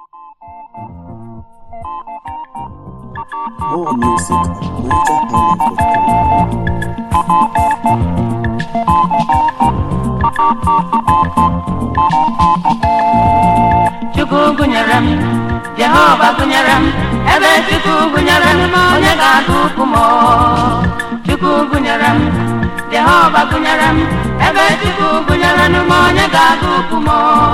More music at MojaIsland.com. Chukwu gụnyere m Jehova gụnyere m ebe Chukwu gụnyere m onye ga-agụ ukwu m Chukwu gụnyere m Jehova gụnyere m ebe Chukwu gụnyere m onye ga-agụ ukwu m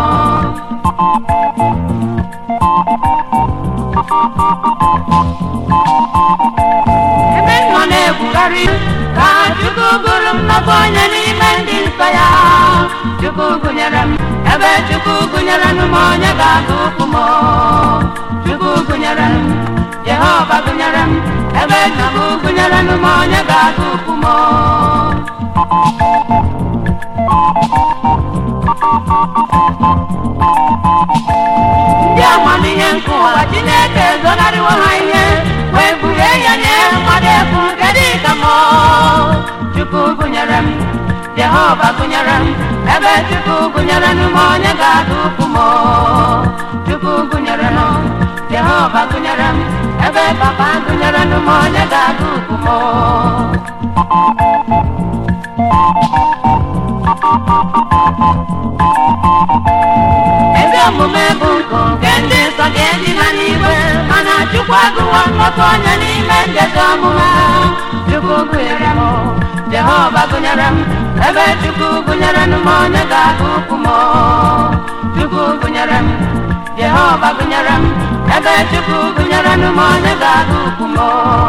ebe m nọ na-ekwugharị ka Chukwu gụrụ m n'ọbụ onye n'ime ndị nsọ ya Chukwu gụnyere m ebe Chukwu gụnyere m onye ga-agụ ukwu m Chukwu gụnyere m Jehova gụnyere m ebe Chukwu gụnyere m onye ga-agụ ukwu m ndị amamihe nke ụwa Chineke ezonarịwo ha ihe wee bulie ya nye mmadụ efu nke dị ka m Chukwu gụnyere m Jehova gụnyere m ebe Chukwu gụnyere m onye ga-agụ ukwu m Chukwu gụnyere m Jehova gụnyere m ebe papa gụnyere m onye ga-agụ ukwu m ezi omume bụ nkụ nke ndị nsọ ga-eji ha n'igwe mana Chukwu agụwo nnọkọ onye n'ime ndezi omume Chukwu gụnyere m Jehova gụnyere m ebe Chukwu gụnyere m onye ga-agụ ukwu m Chukwu gụnyere m Jehova gụnyere m ebe Chukwu gụnyere m onye ga-agụ ukwu m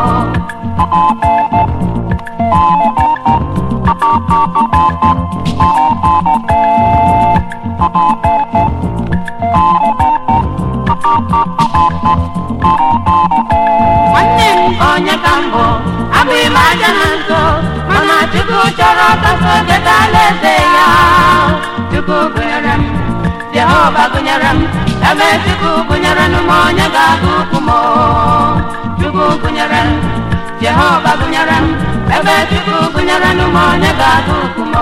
nwanne m onye ka mbụ abụghị m aja na nso mana Chukwu chọrọ ka so geta alaeze ya Chukwu gụnyere m Jehova gụnyere m ebe Chukwu gụnyere m onye ga-agụ ukwu m Chukwu gụnyere m Jehova gụnyere m ebe Chukwu gụnyere m onye ga-agụ ukwu m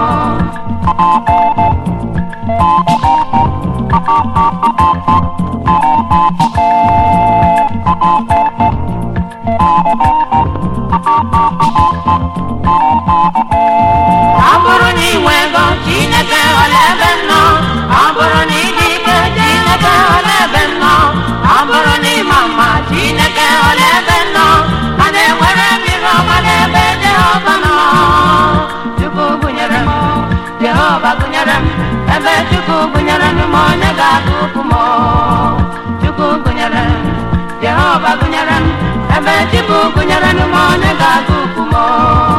ọ bụrụ na ị nwe ego Chineke ọla ebe m nọ ọ bụrụ na ị dị ike Chineke ọla ebe m nọ ọ bụrụ na ị ma mma Chineke ọla ebe m nọ mana enwere mmiri ọma n'ebe Jehova nọ Chukwu gụnyere m Jehova gụnyere m ebe Chukwu gụnyere m onye ga-agụ ukwu m Chukwu gụnyere m Jehova gụnyere m ebe Chukwu gụnyere m onye ga-agụ ukwu m